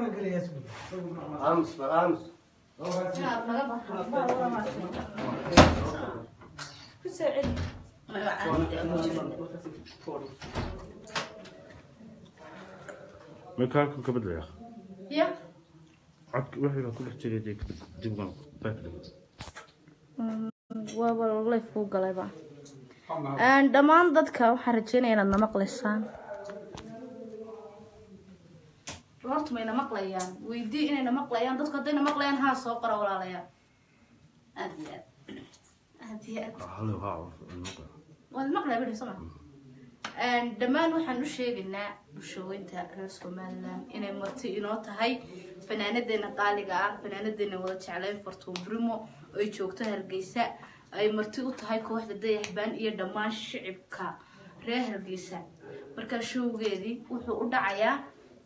aamus bal aamus marka halkan ka bedlaya ya codka wixii baa ku dhex jiray dee dibgan background waaba life kuu galayba Een, dhammaan dadka waxaan rajeynaya inaad na maqlaysaan horta mayna maqlayaan weydii inayna maqlayaan dadku haddayna maqlayaan haa soo qora walaalayaal aad iyo aad aad iyo aad hallo haa waad maqlaya bidhi soma dhammaan waxaan u sheegaynaa bulshooyinta reer somaliland inay marti inoo tahay fanaanadeena qaaliga ah fanaanadeena wada jeclayn fartuun brimo ay joogto hargeysa ay marti u tahay kooxda dayaxbaan iyo dhammaan shicibka reer hargeysa markaa showgeedii wuxuu u dhacayaa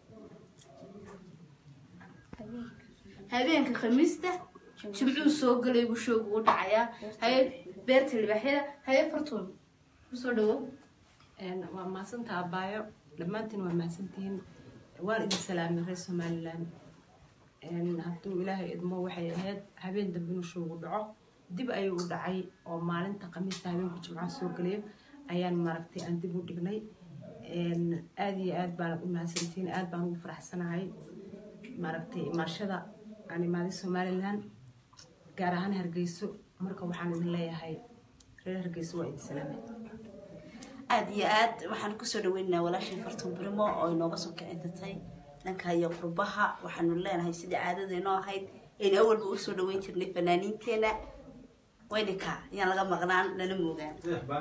habeenka khamiista jimcuu soo galay buu showgu u dhacayaa haye beerta libaaxyada haye fartuun usoo dhawo Een, waa mahadsantaha abaayo dhammaantiin waa mahadsantihiin waan idin salaamay reer somaliland Een, hadduu ilaahay idmo waxay ahayd habeen dambe inuu showgu dhaco dib ayuu u dhacay oo maalinta khamiista habeenku jimcaha soo galayo ayaan maaragtay aan dib u dhignay Een, aad iyo aad baan u mahadsantihiin aad baan ugu faraxsanahay maaragtay imaashada aan imaaday somaliland gaar ahaan hargeyso marka waxaan idin leeyahay reer hargeyso waa idin salaamay aada iyo aad waxaan kusoo dhaweynaynaa walaashii fartuun brimo oo inooga soo kicintatay dhanka iyo qurbaha waxaanu leenahay sidii caadadeenoo ahayd aynu awalba usoo dhaweyn jirnay fanaaniinteena wayninka ayaan laga maqnaan lana moogaan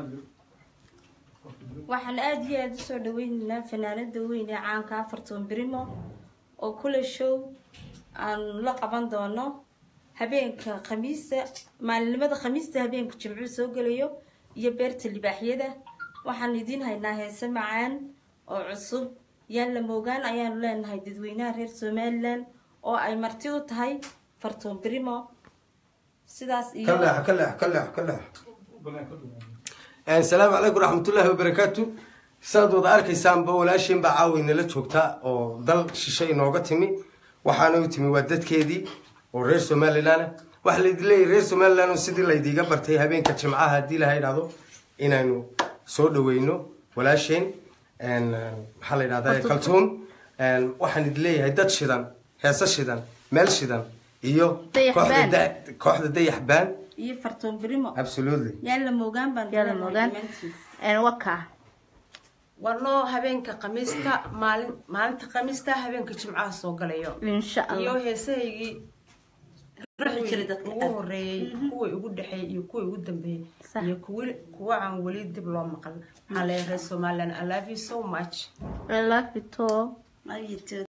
waxaan aada iyo aada usoo dhaweynaynaa fanaanada weyn ee caanka afarton brimo oo kule show aan la qaban doono habeenka khamiista maalinimada khamiista habeenka jimcuu soo gelayo iyo beerta libaaxyada waxaan idiin haynaa heese macaan oo cusub yaan la moogaan ayaanu leenahay dadweynaha reer somaliland oo ay marti u tahay farton brimo sidaas iyo ka leex ka leex ka leex ka leex asalaamu calaykum raxmatullaahi wabarakaatu saad wada arkaysaanba walaashiin baa caawi nala joogta oo dal shishe inooga timi waxaana u timi waa dadkeedii oo reer somaliland ah waxaa laydin leeyahay reer somaliland oo sidii laydiiga bartay habeenka jimcaha haddii laha idhahdo inaynu soo dhaweyno walaasheen maxaa la yidhahdaa kaltuun waxaan idin leeyahay dad shidan heese shidan meel shidan iyo Dayax kooxda baan. da- kooxda dayax baan iyo farton brimo absolutely yaan la moogaan baan Yaan la leenahay moogaan. dhammaantiin. waka warnoo habeenka khamiista maalin maalinta khamiista habeenka jimcaha soo galayo insha iyo allah heesahaygii ruuxi jiray dadka ugu horeeyey kuwii ugu dhexeeyey iyo kuwii ugu dambeeyey Sax. iyo kuwi kuwa aan weli dib loo maqal maxaa leeyahay reer somaliland i love you so much I love you too. Love you too.